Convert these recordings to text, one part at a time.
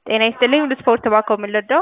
ጤና ይስጥልኝ ሁሉ ስፖርት እባክዎ ምን ልርዳዎ?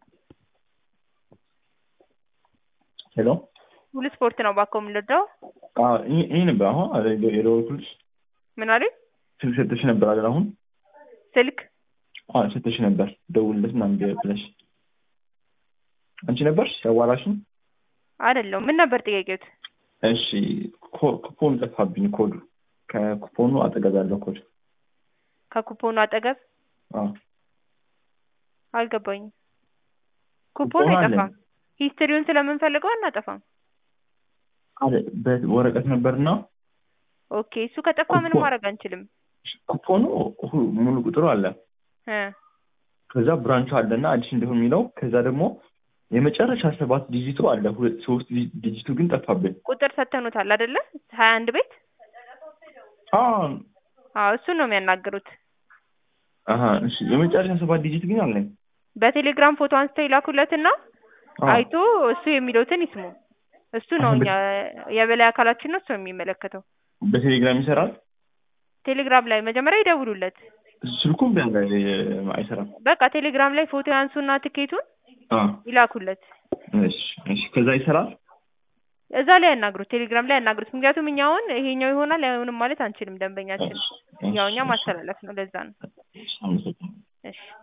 ሄሎ ሁሉ ስፖርት ነው እባክዎ ምን ልርዳዎ? አዎ ይሄ ይሄ ነበር አሁን የደወልኩልሽ ምን አሉኝ? ስልክ ሰጥተሽ ነበር አይደል አሁን? ስልክ አዎ ሰጥተሽ ነበር ደውልለት ምናምን ብለሽ አንቺ ነበርሽ ያዋራሽኝ? አይደለሁም ምን ነበር ጥያቄዎት? እሺ ኮ- ኩፖን ጠፋብኝ ኮዱ ከኩፖኑ አጠገብ ያለው ኮድ ከኩፖኑ አጠገብ አዎ አልገባኝም። ኩፖኑ ኩፖኑ አለ። አይጠፋም። ሂስትሪውን ስለምንፈልገው አናጠፋም። አለ በወረቀት ነበርና ኦኬ እሱ ከጠፋ ምንም ኩፖን- ማድረግ አንችልም። ኩፖኑ ሁ- ሙሉ ቁጥሩ አለ እ ከዛ ብራንቹ አለና አዲስ እንደሆነ የሚለው ከዛ ደግሞ የመጨረሻ ሰባት ዲጂቱ አለ ሁለት ሶስት ዲ- ዲጂቱ ግን ጠፋብኝ። ቁጥር ሰተኑታል አይደለ? ሀያ አንድ ቤት አዎ አዎ እሱን ነው የሚያናግሩት። አሀ እሺ የመጨረሻ ሰባት ዲጂት ግን አለኝ። በቴሌግራም ፎቶ አንስተው ይላኩለትና አዎ አይቶ እሱ የሚለውትን ይስሙ። እሱ ነው እኛ የበላይ አካላችን ነው እሱ ነው የሚመለከተው። በቴሌግራም ይሰራል። ቴሌግራም ላይ መጀመሪያ ይደውሉለት። ስልኩም ቢያንጋ አይሰራም። በቃ ቴሌግራም ላይ ፎቶ ያንሱና ትኬቱን አዎ ይላኩለት። እሺ እሺ ከዛ ይሰራል። እዛ ላይ ያናግሩት፣ ቴሌግራም ላይ ያናግሩት። ምክንያቱም እኛ አሁን ይሄኛው ይሆናል አይሆንም ማለት አንችልም። ደንበኛችን እሺ ያው እኛ እሺ ማስተላለፍ ነው። ለዛ ነው። እሺ አመሰግናለሁ። እሺ